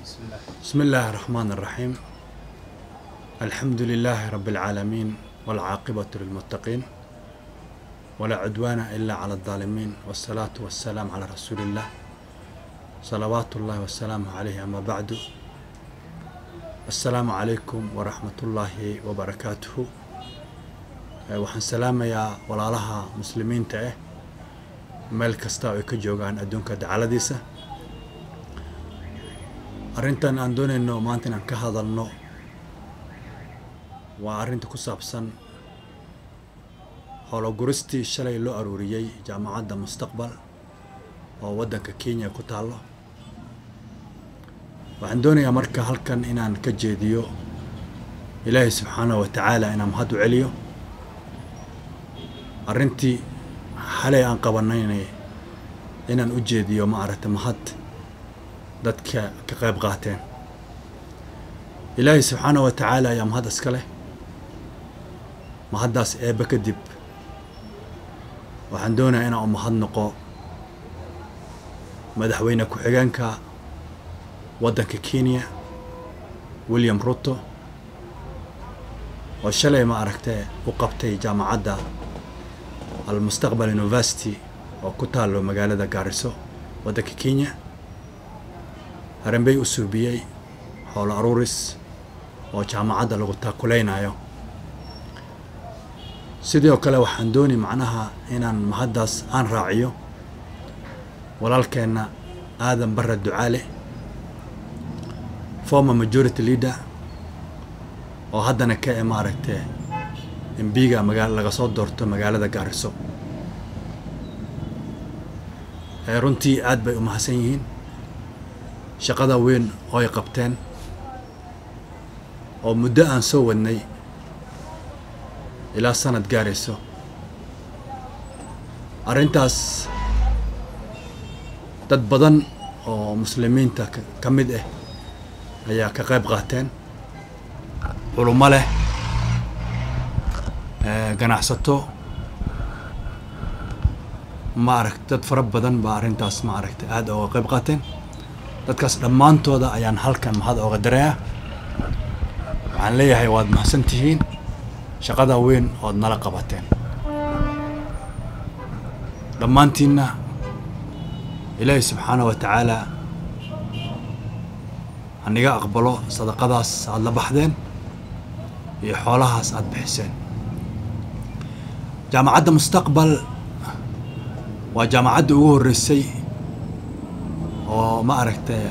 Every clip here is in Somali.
بسم الله بسم الله الرحمن الرحيم الحمد لله رب العالمين والعاقبة للمتقين ولا عدوان إلا على الظالمين والصلاة والسلام على رسول الله صلوات الله وسلامه عليه أما بعد السلام عليكم ورحمة الله وبركاته Eh, waxaan salaamayaa walaalaha muslimiinta ah meel kasta oo ay ka joogaan adduunka dacaladiisa arrintan aan doonayno maanta inaan ka hadalno waa arrinta ku saabsan howloguristii shalay loo aruuriyey jaamacadda mustaqbal oo waddanka kenya ku taallo waxaan doonayaa marka halkan inaan ka jeediyo ilaahay subxaanahu wa tacaala inaan mahad u celiyo arrintii xalay aan qabanayna inaan u jeediyo ma aragta mahad dadka ka qayb qaateen ilaahay subxaana wa tacaala ayaa mahad iska leh mahaddaas eebbe kadib waxaan doonayaa inaan u mahad noqo madaxweyne ku-xigeenka waddanka kenya william ruto oo shalay ma aragtee u qabtay jaamacadda almustaqbal university oo ku taallo magaalada gaariso waddanka kenya haranbey u suubiyey howlo aruuris oo jaamacadda lagu taakuleynayo sidoo kale waxaan dooni macnaha inaan mahaddaas aan raaciyo walaalkeenna aadan barre ducaale former majority leader oo haddana ka e maaragtee embiga magaa laga soo doorto magaalada gaariso ee runtii aad bay u mahadsan yihiin shaqada weyn oo ay qabteen oo muddo aan soo wadnay ilaa sanad gaarayso arrintaas dad badan oo muslimiinta ka mid ah ayaa ka qayb qaateen culummo leh ganacsato ma aragt dad fara badan baa arrintaas ma aragta aada ooga qayb qaateen dadkaas dhammaantooda ayaan halkan mahad ooga darayaa waxaan leeyahay waad mahadsan tihiin shaqada weyn ood nala qabateen dhammaantiinna ilaahay subxaana wa tacaala haniga aqbalo sadaqadaas aada la baxdeen iyo xoolahaas aada bixiseen jaamacadda mustaqbal waa jaamacadda ugu horreysay oo ma aragtay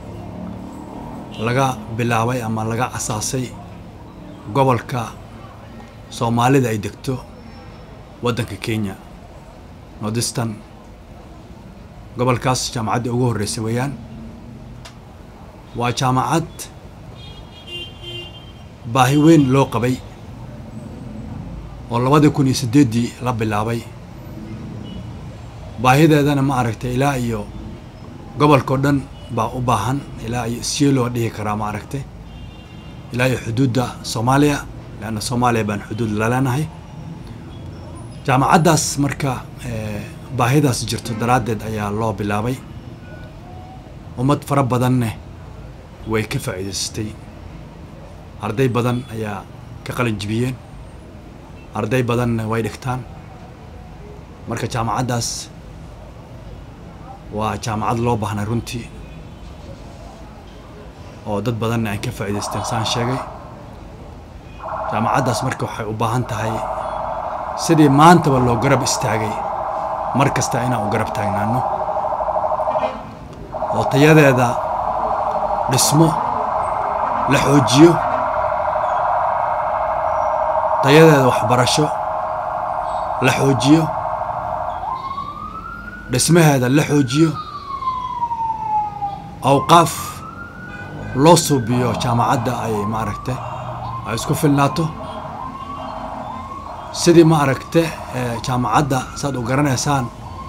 laga bilaabay ama laga asaasay gobolka soomaalida ay degto waddanka kenya nordistan gobolkaas jaamacadda ugu horreysay weeyaan waa jaamacad baahi weyn loo qabay oo labadii kun iyo siddeeddii la bilaabay baahideedana ma aragtay ilaa iyo gobolkao dhan baa u baahan ilaa iyo isyeloo dhihi karaa ma aragtay ilaa iyo xuduudda soomaaliya leanna soomaaliya baan xuduud la leenahay jaamacaddaas marka baahidaas jirto daraaddeed ayaa loo bilaabay ummad fara badanne way ka faa'iidaystay arday badan ayaa ka qalin jibiyeen arday badanna way dhigtaan marka jaamacaddaas waa jaamacad loo baahnay runtii oo dad badanna ay ka faa'iidaysteen saan sheegay jaamacaddaas marka waxay u baahan tahay sidii maantaba loo garab istaagay mar kasta inaan u garab taagnaano oo tayadeeda dhismo la xoojiyo tayadeeda waxbarasho la xoojiyo dhismaheeda la xoojiyo awqaaf loo suubiyo jaamacadda ay ma aragte ay isku filnaato sidii ma aragte jaamacadda saad u garanaysaan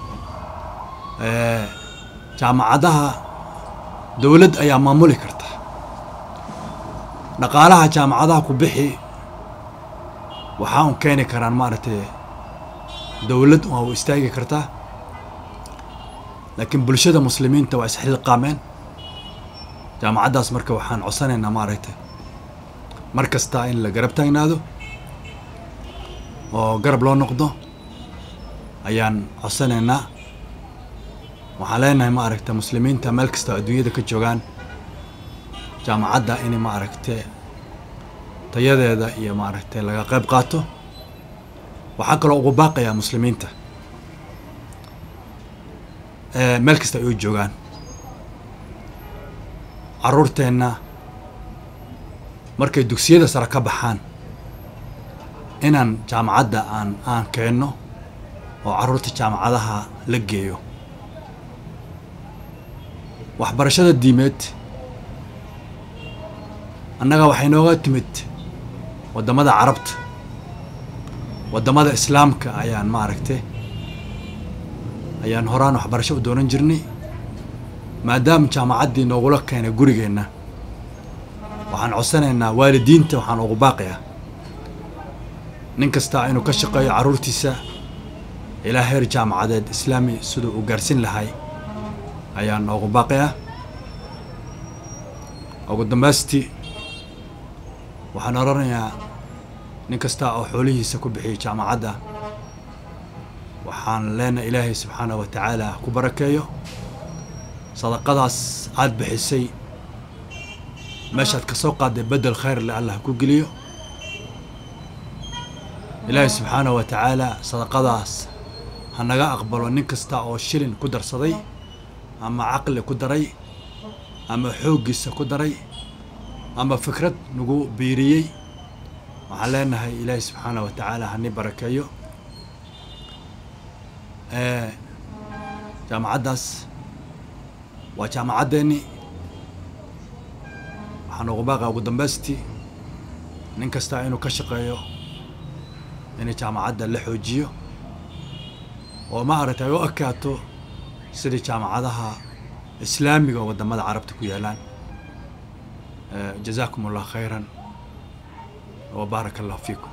jaamacadaha dowladd ayaa maamuli karta dhaqaalaha jaamacadaha ku bixi waxaa un keeni karaan maaragtay dowlad waa u istaagi kartaa laakiin bulshada muslimiinta waa isxilqaameen jaamacaddaas marka waxaan codsanaynaa maaragtay mar kasta in la garab taagnaado oo garab loo noqdo ayaan codsanaynaa waxaan leenahay ma aragta muslimiinta meel kasta adduunyada ka joogaan jaamacadda in ma aragte tayadeeda iyo maaragtay laga qayb qaato waxaa kaloo ugu baaqayaa muslimiinta meel kasta ay u joogaan carruurteenna markay dugsiyada sare ka baxaan inaan jaamacadda aan aan keenno oo carruurta jaamacadaha la geeyo waxbarashada diimeed annaga waxay nooga timid waddamada carabta waddamada islaamka ayaan maaragtay ayaan horaan waxbarasho u doonan jirnay maadaama jaamacaddii noogula keenay gurigeenna waxaan codsanaynaa waalidiinta waxaan ugu baaqayaa nin kastaa inuu ka shaqeeyo carruurtiisa ilaa heer jaamacadeed islaami siduu u gaarsin lahay ayaan ugu baaqayaa ugu dambaystii waxaan odhanayaa nin kasta oo xoolihiisa ku bixiyay jaamacadda waxaan leenahay ilaahay subxaanah wa tacaala ku barakeeyo sadaqadaas aada bixisay meeshaad ka soo qaadday beddel khayr le allah ku geliyo ilaahay subxaanah wa tacaala sadaqadaas ha naga aqbalo nin kasta oo shilin ku darsaday ama caqli ku daray ama xooggiisa ku daray ama fikrad nagu biiriyey waxaan leenahay ilaahay subxaanah wa tacaala hani barakeeyo jaamacaddaas waa jaamacaddeeni waxaan ugu baaqaa ugu dambaystii nin kasta inuu ka shaqeeyo in jaamacadda la xoojiyo oo ma aragtay ay u ekaato sidii jaamacadaha islaamiga oo waddamada carabta ku yaalaan jazaakum allah khayran wa baaraka allahu fiikum